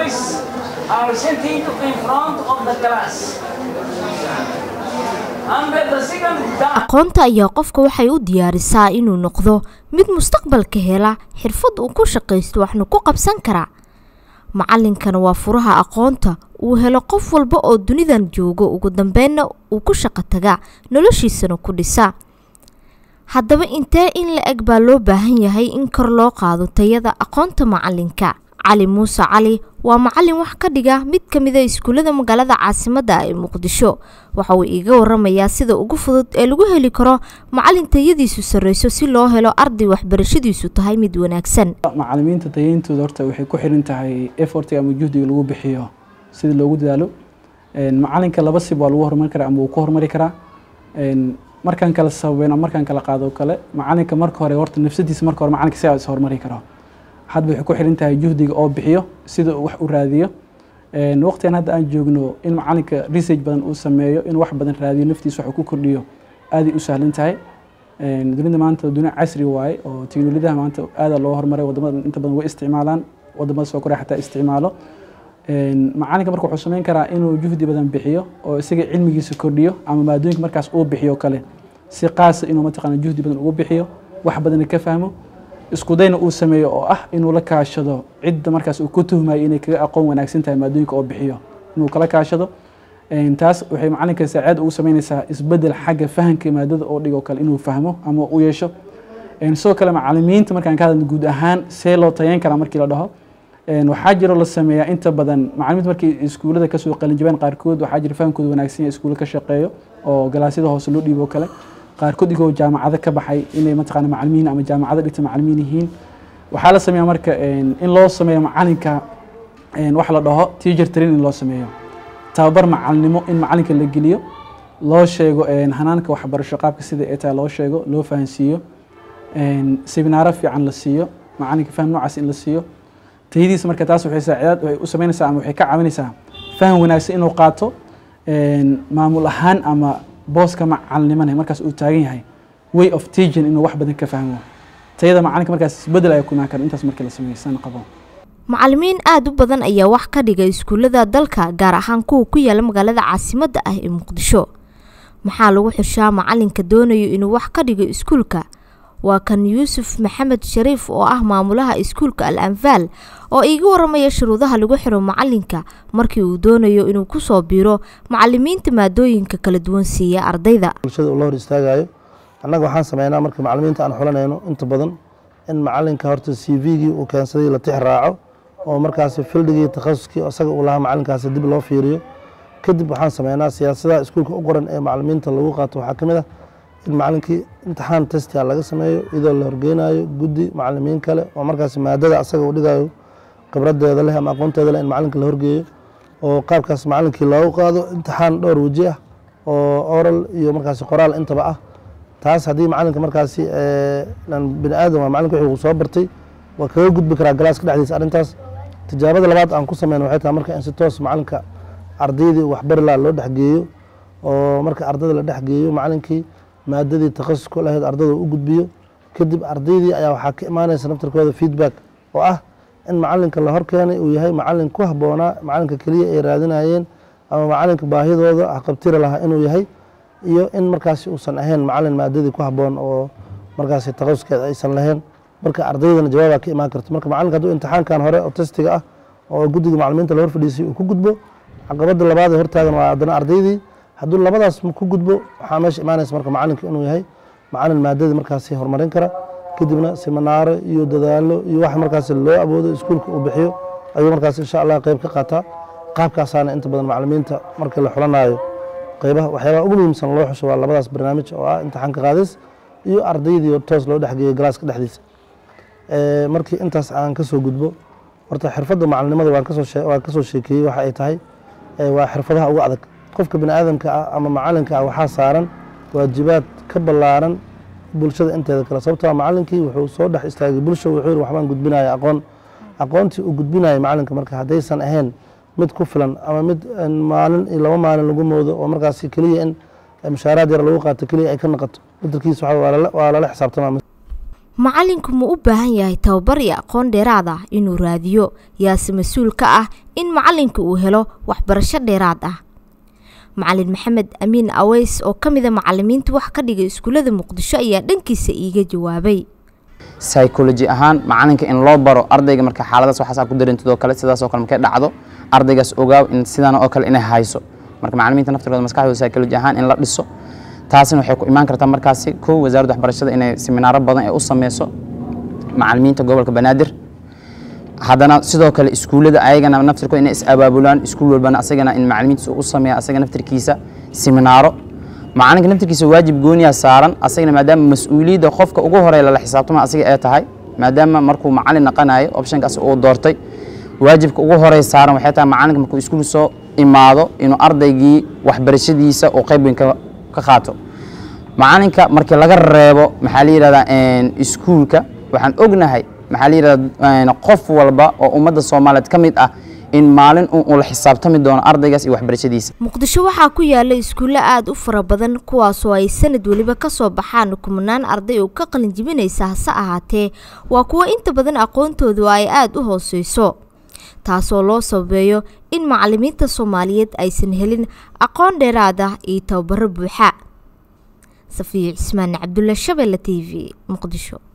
are sitting in front of the class. Under the second guard, aqoonta ayaa qofka waxay u diyaarisaa inuu noqdo mid mustaqbalka hela xirfad uu ku shaqaysto waxna ku qabsan kara macalinkana waa furaha aqoonta uu helo qof walba oo dunidan joogo ugu dambeynna uu ku shaqo taga noloshiisana ku dhisa haddaba intee in la eg baa loo baahan yahay in kor loo qaado tayada aqoonta macalinka cali muuse cali waa macalin wax ka dhiga mid ka mida iskuullada magaalada caasimadda ee muqdisho waxa uu iiga waramayaa sida ugu fudud ee lagu heli karo macalin tayadiisu sarreyso si loo helo arday waxbarashadiisu tahay mid wanaagsan macalimiinta tayeyntooda horta waxay ku xiran tahay effortiga ama juhdiga lagu bixiyo sida loogu dadaalo macalinka laba sib waa lagu horumari karaa ama wuu ku horumari karaa markaan kala sababeyn ama markaan kala qaado kale macalinka marka hore horta nafsadiisa marka hore macalinka sidaa is horumari karo hadba waxay ku xiran tahay juhdiga oo bixiyo sida uu wax u raadiyo waqtigan hadda aan joogno in macalinka research badan uu sameeyo in wax badan raadiyo naftiisa wax uu ku kordhiyo aaday u sahlan tahay dunida maanta dunia casri waaye oo teknolojiyadaha maanta aada loo horumaray wadamada inta badan way isticmaalaan wadamada soo korea xataa isticmaalo macalinka marka wuxuu sameyn karaa inuu juhdi badan bixiyo oo isaga cilmigiisa kordhiyo ama maadooyinka markaas uu bixiyo kale si qaasa inuu mataqaana juhdi badan ugu bixiyo wax badana ka fahmo isku dayna uu sameeyo oo ah inuu la kaashado cidda markaas uu ku tuhmayo inay kaga aqoon wanaagsan tahay maadooyinka oo bixiyo inuu kala kaashado taas waxay macalinka saacaad ugu sameynaysaa isbedel xagga fahamka maadada oo dhigo kale inuu fahmo ama u yeesho sidoo kale macalimiinta markaan ka hadalno guud ahaan see loo tayeyn karaa markii la dhaho waxaa jiro la sameeyaa inta badan macalimiinta markay iskuullada kasoo qalinjabaan qaarkood waxaa jira fahamkooda wanaagsan yahay iskuulla ka shaqeeyo oo galaasyada hoose loo dhiibo kale qaarkood igoo jaamacado ka baxay inay mataqaana macalimiin ama jaamacado dhigta macalimiin yihiin waxaa la sameeyaa marka in loo sameeyo macalinka wax la dhaho teacher training loo sameeyo tababar macalinimo in macalinka la geliyo loo sheego hanaanka waxbarasho qaabka sida ay tahay loo sheego loo fahansiiyo seminaaro fiican la siiyo macalinka faham noocaas in la siiyo tayadiisa marka taas waxay saacidaad waxay u sameynaysaa ama waxay ka caawinaysaa faham wanaagsan inuu qaato maamul ahaan ama booska macalinimana markaas uu taagan yahay way of teaching inuu wax badan ka fahmo tayada macalinka markaas isbedel ayaa ku imaan kara intaas markii la sameysan qabo macalimiin aada u badan ayaa wax ka dhiga iskuullada dalka gaar ahaan kuwa ku yaala magaalada caasimadda ah ee muqdisho maxaa lagu xushaa macalinka doonayo inuu wax ka dhigo iskuulka waa kan yuusuf maxamed shariif oo ah maamulaha iskuulka al anfaal oo iiga waramaya shuruudaha lagu xiro macalinka markii uu doonayo inuu kusoo biiro macalimiinta maadooyinka kala duwan siiya ardayda bulshada uu la hor istaagayo annaga waxaan sameynaa marka macalimiinta aan xulanayno inta badan in macalinka horta c v-gii uu keensaday la tix raaco oo markaasi fildigii takhasuskii isaga uu lahaa macalinkaasi dib loo fiiriyo kadib waxaan sameynaa siyaasadaha iskuulka u qoran ee macalimiinta lagu qaato waxaa ka mid ah in macalinkii imtixaan testia laga sameeyo iyadoo la horgeynayo guddi macalimiin kale oo markaasi maadada asaga uu dhigayo khibradeeda leh ama aqoonteeda leh in macalinka la horgeeyo oo qaabkaas macalinkii loogu qaado imtixaan dhowr weji ah oo oral iyo markaasi qoraal intaba ah taas haddii macalinka markaasi bini aadam waa macalinka wixii uu soo bartay waa kaga gudbi karaa galaaska dhexdiisa arrintaas tijaabada labaad aan ku sameyno waxay tahay marka in si toos macalinka ardaydii waxbari laha loo dhexgeeyo oo marka ardayda la dhexgeeyo macalinkii maadadii takhasusku lahayd ardayda u gudbiyo kadib ardaydii ayaa waxaa ka imaanaysa naftarkooda feedback oo ah in macalinka la horkeenay uu yahay macalin ku habboonaa macalinka keliya ay raadinayeen ama macalinka baahidooda haqabtiri lahaa inuu yahay iyo in markaasi uusan ahayn macalin maadadii ku habboon oo markaasi takhasuskeeda aysan lahayn marka ardaydana jawaabaa ka imaan karto marka macalinka hadduu imtixaankan hore oo testiga ah oo guddiga macalimiinta la hor fadhiisay uu ku gudbo caqabada labaad ee hortaagan waa haddana ardaydii hadduu labadaas ku gudbo waxaa meesha imaanaysa marka macalinka inuu yahay macalin maadadii markaasi horumarin kara kadibna siminaaro iyo dadaalo iyo wax markaasi loo awoodo iskuulka uu bixiyo ayuu markaas insha allah qeyb ka qaataa qaabkaasaana inta badan macalimiinta marka la xulanaayo qeybaha waxyaabaha ugu muhiimsan loo xusho waa labadaas barnaamij oo ah imtixaanka qaadis iyo ardaydii toos loo dhexgeeyo galaaska dhexdiisa markii intaas aan kasoo gudbo horta xirfadda macalinimada waan kasoo sheekeeyey waxa ay tahay waa xirfadaha ugu adag qofka bini aadamka ah ama macalinka ah waxaa saaran waajibaad ka ballaaran bulshada inteeda kale sababtoo macalinkii wuxuu soo dhex istaagay bulsha wuxuu yiri waxbaan gudbinaya aqoon aqoontii uu gudbinaya macalinka marka haddaysan ahayn mid ku filan ama mid maalin iyo laba maalin lagu moodo oo markaasi keliya in mushaaraad yar lagu qaato keliya ay ka noqoto badelkiisa waa lala xisaabtama macalinku ma u baahan yahay tababar iyo aqoon dheeraad ah inuu raadiyo yaase mas-uul ka ah in macalinka uu helo waxbarasho dheeraad ah macalin maxamed amiin aweys oo ka mida macalimiinta wax ka dhigay iskuullada muqdisho ayaa dhankiisa iiga jawaabay psychology ahaan macalinka in loo baro ardayga marka xaaladaas waxaas ku dareentidoo kale sidaasoo kale markay dhacdo ardaygaas ogaaw in sidan oo kale inay hayso marka macalimiinta naftirkooda maskaxdooda psychology ahaan in la dhiso taasina waxay ku imaan kartaa markaasi kow wasaaradda waxbarashada inay seminaaro badan ee u sameyso macalimiinta gobolka banaadir haddana sidoo kale iskuullada ayagana naftirkooda inay is abaabulaan iskuul walbana asagana in macalimiintiisa u sameeya asaga naftirkiisa seminaaro macalinka naftirkiisa waajib gooniyaa saaran asagana maadaama mas-uuliyadda qofka ugu horeya lala xisaabtama asiga ee tahay maadaama markuu macalin naqanayo optionkaas uu doortay waajibka ugu horey saaran waxay tahay macalinka markuu iskuul soo imaado inuu ardaygii waxbarashadiisa uu qayb weyn ka qaato macalinka markii laga reebo maxaa la yidhahdaa iskuulka waxaan ognahay maxaa la yidhahdaa qof walba oo ummadda soomaaliyeed ka mid ah in maalin uu la xisaabtami doono ardaygaas iyo waxbarashadiisa muqdisho waxaa ku yaala iskuulle aada u fara badan kuwaasoo ay sanad weliba kasoo baxaan kumanaan arday oo ka qalin jibinaysa hase ahaatee waa kuwo inta badan aqoontoodu ay aada u hooseyso taasoo loo sababeeyo in macalimiinta soomaaliyeed aysan helin aqoon dheeraad ah iyo tababaro buuxa safiya cismaan cabdulla shabeelle t v muqdisho